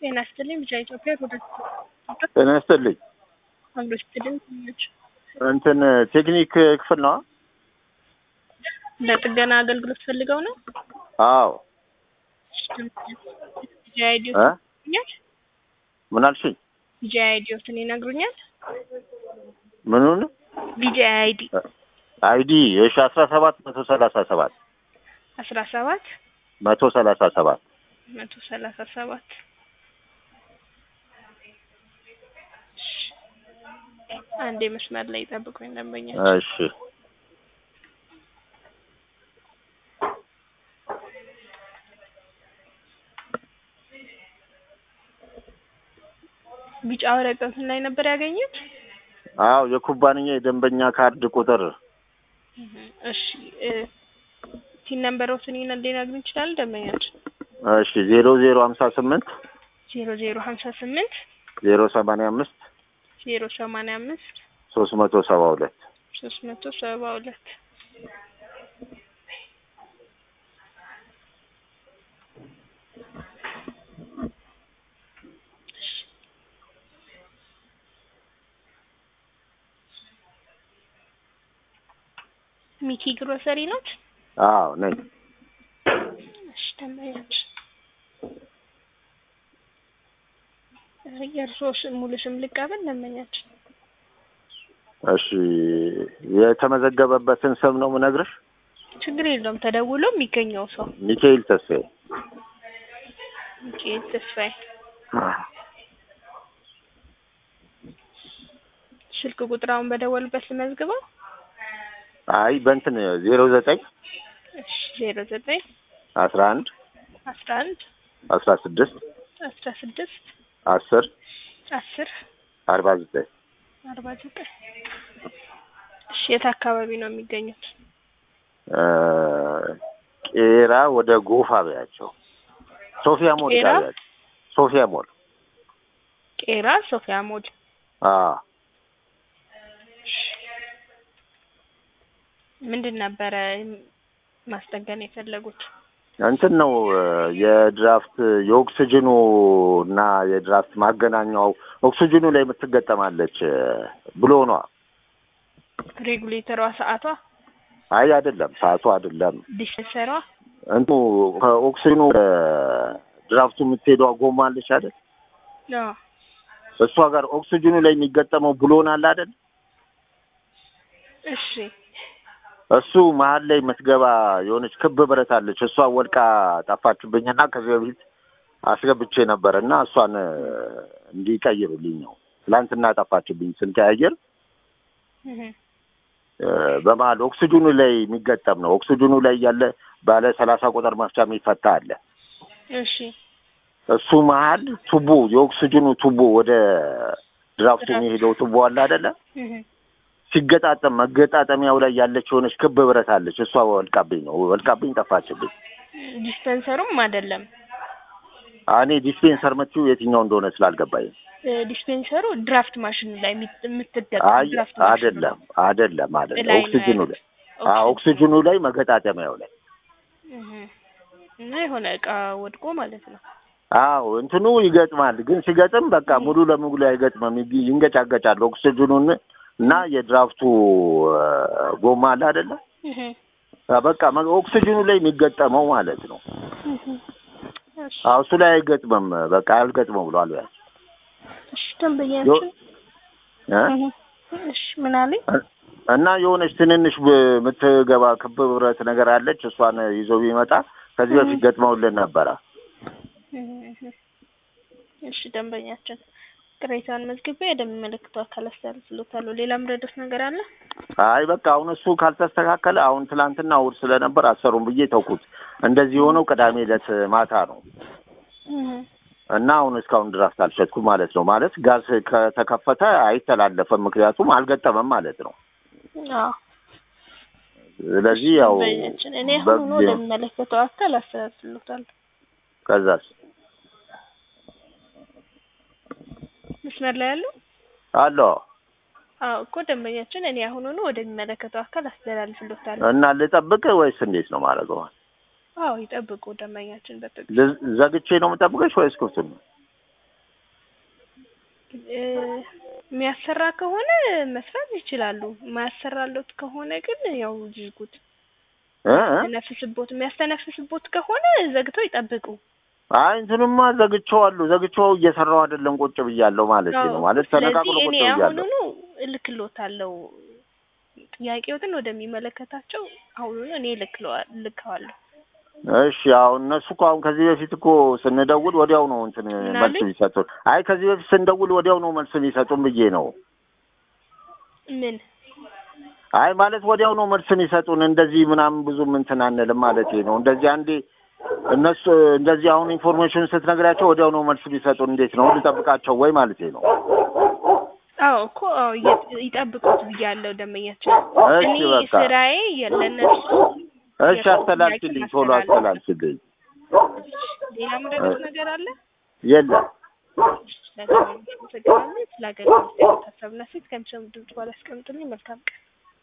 ጤና ይስጥልኝ ብቻ ኢትዮጵያ ወደ ጤና ይስጥልኝ። አብሮ ስትልን ናቸው። እንትን ቴክኒክ ክፍል ነው? ለጥገና አገልግሎት ፈልገው ነው። አዎ። ጂአይዲዮ እ ይነግሩኛል። ምን አልሽኝ? ጂአይዲዮትን ይነግሩኛል። ምኑን? ቢጂአይዲ አይዲ እሺ፣ አስራ ሰባት መቶ ሰላሳ ሰባት አስራ ሰባት መቶ ሰላሳ ሰባት መቶ ሰላሳ ሰባት አንዴ መስመር ላይ ጠብቁኝ ደንበኛ እሺ። ቢጫ ወረቀቱን ላይ ነበር ያገኙት። አዎ የኩባንያ የደንበኛ ካርድ ቁጥር እሺ እ ቲን ነምበሮትን ይነ ሊነግሩ ይችላል ደንበኛችን እሺ ዜሮ ዜሮ ሀምሳ ስምንት ዜሮ ዜሮ ሀምሳ ስምንት ዜሮ ሰማንያ አምስት ዜሮ ሰማንያ አምስት ሶስት መቶ ሰባ ሁለት ሶስት መቶ ሰባ ሁለት ሚኪ ግሮሰሪ ናት። አዎ ነኝ። እሺ ደንበኛችን የእርስዎ ስም ሙሉ ስም ልቀበል ደንበኛችን እሺ የተመዘገበበትን ስም ነው የምነግርሽ። ችግር የለውም ተደውሎ የሚገኘው ሰው ሚካኤል ተስፋዬ። ሚካኤል ተስፋዬ ስልክ ቁጥራውን በደወሉበት ልመዝግበው አይ በእንትን ዜሮ ዘጠኝ እሺ ዜሮ ዘጠኝ አስራ አንድ አስራ አንድ አስራ ስድስት አስራ ስድስት አስር አስር አርባ ዘጠኝ አርባ ዘጠኝ እሺ የት አካባቢ ነው የሚገኙት? ቄራ ወደ ጎፋ በያቸው። ሶፊያ ሞል ቄራ? ጋር በያቸው። ሶፊያ ሞል ቄራ ሶፊያ ሞል አዎ ምንድን ነበረ ማስጠገን የፈለጉት? እንትን ነው የድራፍት የኦክስጅኑ እና የድራፍት ማገናኛው ኦክስጅኑ ላይ የምትገጠማለች ብሎ ነዋ። ሬጉሌተሯ ሰዓቷ አይ አይደለም፣ ሰዓቱ አይደለም። ዲስፐንሰሯ እንቱ ከኦክስጅኑ ወደ ድራፍቱ የምትሄደዋ ጎማ አለች አይደል? አዎ እሷ ጋር ኦክስጅኑ ላይ የሚገጠመው ብሎን አለ አይደል? እሺ እሱ መሀል ላይ የምትገባ የሆነች ክብ ብረት አለች። እሷ ወድቃ ጠፋችብኝና ከዚህ በፊት አስገብቼ ነበር እና እሷን እንዲቀይሩልኝ ነው። ትላንትና ጠፋችብኝ ስንቀያየር እህ እ በመሀል ኦክስጅኑ ላይ የሚገጠም ነው። ኦክስጅኑ ላይ ያለ ባለ ሰላሳ ቁጥር መፍቻ የሚፈታ አለ። እሺ እሱ መሀል ቱቦ የኦክስጅኑ ቱቦ ወደ ድራፍቱ የሚሄደው ቱቦ አለ አይደለ? እህ ሲገጣጠም መገጣጠሚያው ላይ ያለች የሆነች ክብ ብረት አለች። እሷ ወልቃብኝ ነው ወልቃብኝ ጠፋችብኝ። ዲስፐንሰሩም አይደለም እኔ ዲስፔንሰር ምትይው የትኛው እንደሆነ ስላልገባኝ ነው። እ ዲስፔንሰሩ ድራፍት ማሽን ላይ የምት- የምትገጠም አይ ድራፍት ማሽን አይደለም አይደለም አይደለም ላይ ነው ኦክስጅኑ ያለው። ላይ አዎ ኦክስጅኑ ላይ መገጣጠሚያው ላይ እህ እና የሆነ እቃ ወድቆ ማለት ነው። አዎ እንትኑ ይገጥማል። ግን ሲገጥም በቃ ሙሉ ለሙሉ አይገጥምም። ይግ- ይንገጫገጫል። ኦክስጅኑን እና የድራፍቱ እ ጎማ አለ አይደለ? እህ አ በቃ መ- ኦክስጅኑ ላይ የሚገጠመው ማለት ነው። እህ እሺ አዎ እሱ ላይ አይገጥምም። በቃ አልገጥመው ብሏል። ያ እሺ ደንበኛችን እ? እሺ ምን አለኝ? እና የሆነች ትንንሽ ብ- የምትገባ ክብ ብረት ነገር አለች። እሷን ይዞ ቢመጣ ከዚህ በፊት ገጥመውልን ነበረ። እሺ ደንበኛችን ቅሬታውን መዝግቤ ወደሚመለከተው አካል አስተላልፍልዎታለሁ። ሌላ ምረዶት ነገር አለ? አይ በቃ አሁን እሱ ካልተስተካከለ አሁን ትላንትና እሑድ ስለነበር አሰሩም ብዬ ተውኩት። እንደዚህ የሆነው ቅዳሜ ዕለት ማታ ነው እና አሁን እስካሁን ድራፍት አልሸጥኩም ማለት ነው። ማለት ጋዝ ከተከፈተ አይተላለፈም፣ ምክንያቱም አልገጠመም ማለት ነው። አዎ ስለዚህ ያው ደንበኛችን እኔ አሁን በጊዜ- ወደሚመለከተው አካል አስተላልፍልዎታለሁ። ከዛስ መስመር ላይ ያሉ አለ አዎ እኮ ደንበኛችን እኔ አሁኑኑ ወደሚመለከተው አካል አስተላልፍልዎታለሁ። እና ልጠብቅ ወይስ እንዴት ነው ማድረገው? አዎ ይጠብቁ ደንበኛችን በትዕግስት ል- ዘግቼ ነው የምጠብቀሽ ወይስ ክፍቱን ነው? እ የሚያሰራ ከሆነ መስራት ይችላሉ። የማያሰራሎት ከሆነ ግን ያው ይዝጉት። እ እ? የሚያስተነፍስቦት የሚያስተነፍስቦት ከሆነ ዘግተው ይጠብቁ። አይ እንትንማ ዘግቼዋለሁ ዘግቼው እየሰራው አይደለም ቁጭ ብያለሁ ማለት ነው። ማለት ተነቃቅሎ ስለዚህ ቁጭ እኔ ብያለሁ። አሁኑኑ እልክሎታለሁ። ጥያቄዎትን ወደሚመለከታቸው አሁኑኑ እኔ እልክለዋ- እልከዋለሁ። እሺ አሁን እነሱ እኮ አሁን ከዚህ በፊት እኮ ስንደውል ወዲያው ነው እንትን ምን መልስ አሉኝ? የሚሰጡን። አይ ከዚህ በፊት ስንደውል ወዲያው ነው መልስ የሚሰጡን ብዬ ነው። ምን አይ ማለት ወዲያው ነው መልስ የሚሰጡን። እንደዚህ ምናምን ብዙም እንትን አንልም ማለት ነው። እንደዚህ አንዴ እነሱ እንደዚህ አሁን ኢንፎርሜሽን ስትነግራቸው ወዲያው ነው መልስ የሚሰጡን። እንዴት ነው ልጠብቃቸው ወይ ማለት ነው? አዎ እኮ አዎ እየ- ይጠብቁት ብያለሁ ደንበኛችን። እሺ እኔ በቃ ስራዬ ለእነሱ እሺ የሰው አስተላልፊልኝ፣ ጥያቄ ቶሎ ማስተላለፍ። አስተላልፊልኝ። ሌላ ምረዱት ነገር አለ? የለም ስለተመለከታችሁ አመሰግናለሁ። ስለ አገልግሎት ሀሳብና ሴት ከሚሰሙ ድምጽ በኋላ አስቀምጡልኝ። መልካም ቀን